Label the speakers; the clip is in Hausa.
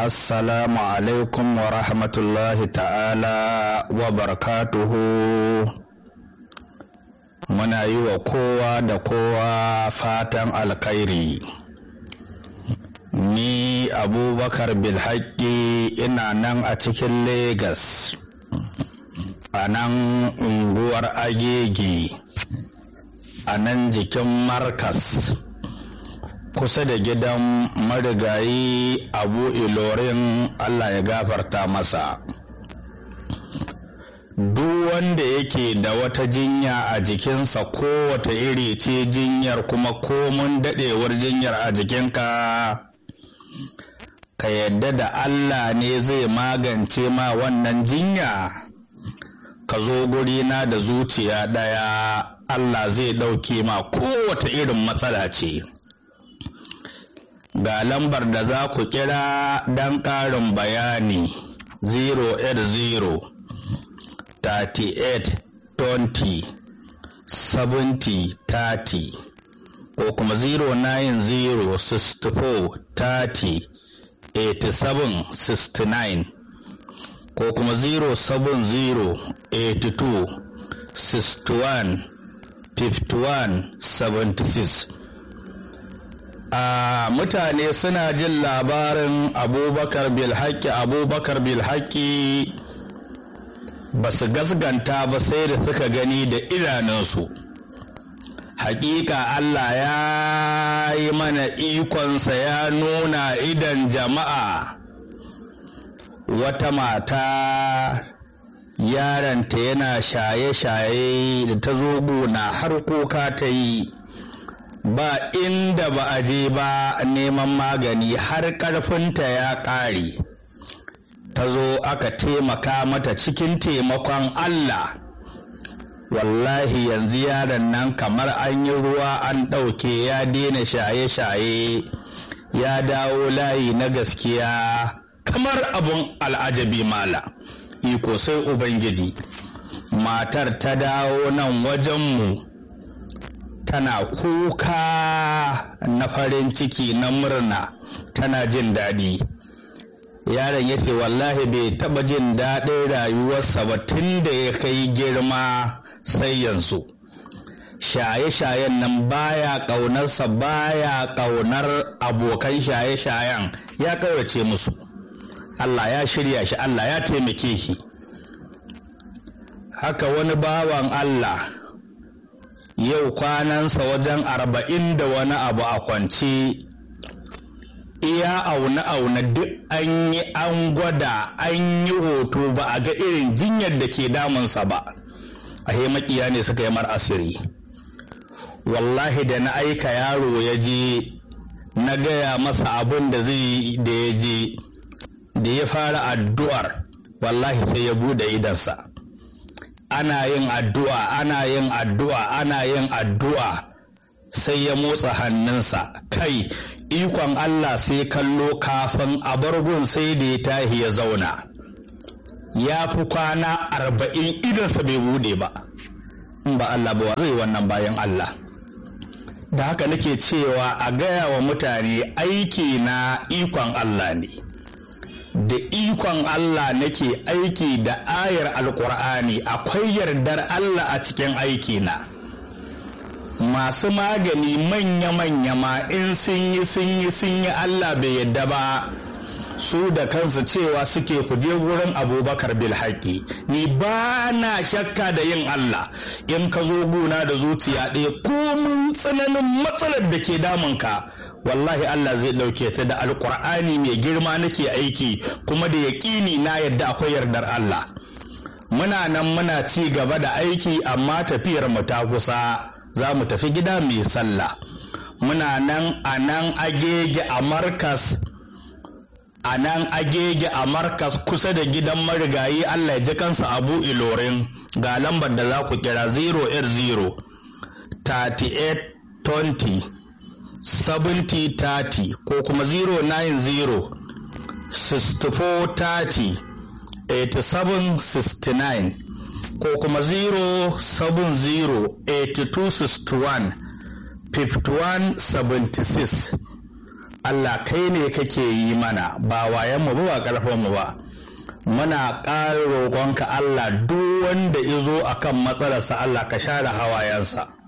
Speaker 1: assalamu alaikum wa rahmatullahi ta'ala wa barakatuhu muna yi wa kowa da kowa fatan alkhairi ni abubakar bilhaƙi ina nan a cikin Legas, a nan unguwar agege a nan jikin markas kusa da gidan marigayi abu ilorin allah ya gafarta masa duk wanda yake da wata jinya a jikinsa kowace iri ce jinyar kuma komun daɗewar jinyar a jikinka ka yadda da Allah ne zai magance ma wannan jinya ka zo gurina da zuciya ɗaya Allah zai ɗauke ma kowace irin matsala ce ga lambar da za ku kira don ƙarin bayani 080 38 20 70 30 ko kuma 090 64 30 8769 ko kuma 07082 61 51 76 a mutane suna jin labarin abubakar bilhaki abubakar bilhaki ba su gasganta ba sai da suka gani da idanunsu hakika Allah ya yi mana ikonsa ya nuna idan jama'a wata mata yaranta yana shaye-shaye da ta zo gona har kuka ta yi ba inda ba a je ba neman magani har ƙarfinta ya ƙare ta zo aka taimaka mata cikin taimakon Allah wallahi yanzu yaron nan kamar an yi ruwa an ɗauke ya daina shaye-shaye ya dawo layi na gaskiya kamar abun al'ajabi mala iko sai ubangiji matar ta dawo nan wajenmu tana kuka na farin ciki na murna tana jin daɗi yaron ya ce wallahi bai taɓa jin daɗin rayuwarsa ba tun da ya kai girma sai yanzu shaye-shayen nan baya ƙaunarsa baya ƙaunar abokan shaye-shayen ya ƙaurace musu Allah ya shirya shi Allah ya taimake shi haka wani bawan Allah yau kwanansa wajen arba'in da wani abu a kwance iya aune-aune duk an yi an gwada an yi hoto ba a ga irin jinyar da ke damunsa ba a makiya ne suka yi mar asiri wallahi da na aika yaro ya je na gaya masa abin da zai da ya je da ya fara addu'ar wallahi sai ya bude idansa ana yin addu'a ana yin addu'a ana yin addu'a sai ya motsa hannunsa kai ikon Allah sai kallo kafin a bargun sai da ya tahi ya zauna ya fi kwana arba'in idansa bai bude ba in ba Allah ba zai wannan bayan Allah da haka nake cewa a gaya wa mutane aiki na ikon Allah ne da ikon Allah nake aiki da ayar alkur'ani akwai yardar Allah a cikin aiki na masu magani manya-manya ma in sun yi sun yi sun yi Allah bai yadda ba su da kansu cewa suke kuje wurin abubakar bilhaki ni ba na shakka da yin Allah in ka zo guna da zuciya ɗaya komin tsananin matsalar da ke damunka wallahi Allah zai ɗauke ta da alkur'ani mai girma nake aiki kuma da yaƙini na yadda akwai yardar Allah muna nan muna ci gaba da aiki amma tafiyar mu ta kusa za mu tafi gida mai sallah muna nan a nan agege a markas a nan agege a markas kusa da gidan marigayi Allah ya ji kansa abu ilorin ga lambar da za ku kira 080 38 20 70 30 ko kuma 090 64 30 87 69 ko kuma 070 82 61 51 76 Allah kai ne kake yi mana ba wayanmu ba ba ƙarfinmu ba muna ƙara roƙonka Allah duk wanda izo akan matsalarsa Allah ka share hawayensa